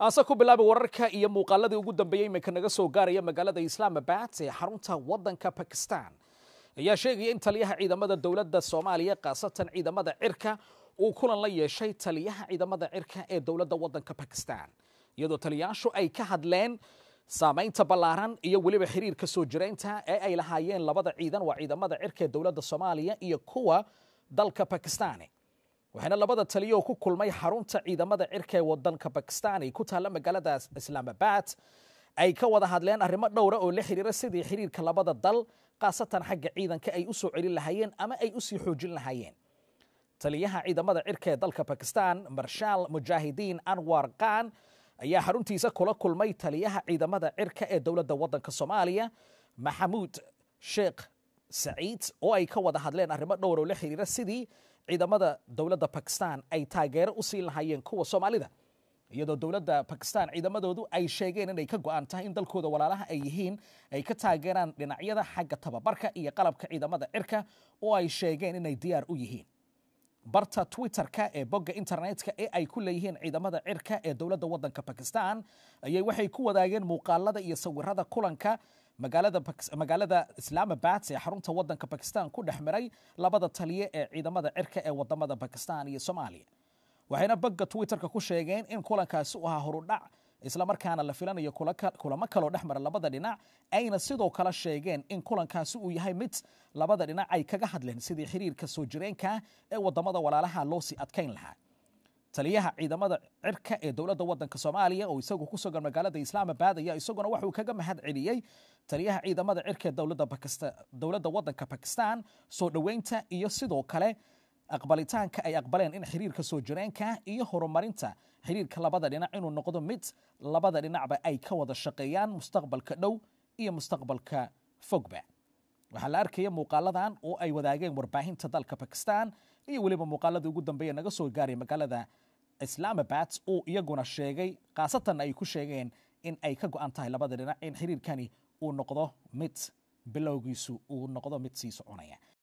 aase ku bilaabay wararka iyo muuqaaladii ugu dambeeyey iminka naga soo gaaraya magaalada islaamabad ee xarunta wadanka bakistan ayaa sheegaya in taliyaha ciidamada dowladda soomaaliya khaasatan ciidamada cirka uu kulan la yeeshay taliyaha ciidamada cirka ee dowladda wadanka bakistan iyadoo taliyayaashu ay ka hadleen saamaynta ballaaran iyo weliba xiriirka soo jiraynta ee ay lahaayeen labada ciidan waa ciidamada cirka ee dowladda soomaaliya iyo kuwa dalka bakistani waxaana labada taliyo ku kulmay xarunta ciidamada cirka ee wadanka bakistan ay ku taalla magaalada islaamabad ay ka wada hadleen arrimo dhowra oo la xiriira sidii xiriirka labada dal khaasatan xagga ciidanka ay u soo celin lahaayeen ama ay usii xoojin lahaayeen taliyaha ciidamada cirka ee dalka bakistan marshaal mujaahidiin anwar khan ayaa xaruntiisa kula kulmay taliyaha ciidamada cirka ee dowladda wadanka soomaaliya maxamuud sheekh saciid oo ay ka wada hadleen arrimo dhowr oo la xiriira sidii ciidamada dowladda bakistan ay taageero u siin lahaayeen kuwa soomaalida iyadoo dowladda bakistan ciidamadoodu ay sheegeen inay ka go-an tahay in dalkooda walaalaha ay yihiin ay ka taageeraan dhinacyada xagga tababarka iyo qalabka ciidamada cirka oo ay sheegeen inay diyaar u yihiin barta twitterka ee bogga internetka ee ay ku leeyihiin ciidamada cirka ee dowladda wadanka bakistan ayay waxay ku wadaageen muuqaalada iyo sawirada kulanka magaalada islaamabad ee xarunta wadanka bakistan ku dhex miray labada taliye ee ciidamada cirka ee wadamada bakistan iyo soomaaliya waxayna bogga twitterka ku sheegeen in kulankaasi u ahaa horudhac islamarkaana la filanayo kulamo kaloo dhex mara labada dhinac ayna sidoo kale sheegeen in kulankaasi uu yahay mid labada dhinac ay kaga hadleen sidii xiriirka soo jireenka ee wadamada walaalaha loo sii adkayn lahaa taliyaha ciidamada cirka ee dowladda wadanka soomaaliya oo isagu ku sugan magaalada islaamabad ayaa isaguna waxuu kaga mahad celiyey taliyaha ciidamada cirka ee dowladda wadanka bakistan soo dhoweynta iyo sidoo kale aqbalitaanka ay aqbaleen in xiriirka soo jireenka iyo horumarinta xiriirka labada dhinac inuu noqdo mid labada dhinacba ay ka wada shaqeeyaan mustaqbalka dhow iyo mustaqbalka fogba waxaa la arkaya muuqaaladan oo ay wadaageen warbaahinta dalka bakistan iyo weliba muuqaaladii ugu dambeeya naga soo gaaray magaalada islaamabad oo iyaguna sheegay khaasatan ay ku sheegeen in ay ka go-an tahay labada dhinac in xiriirkani uu noqdo mid bilowgiisu uu noqdo mid sii soconaya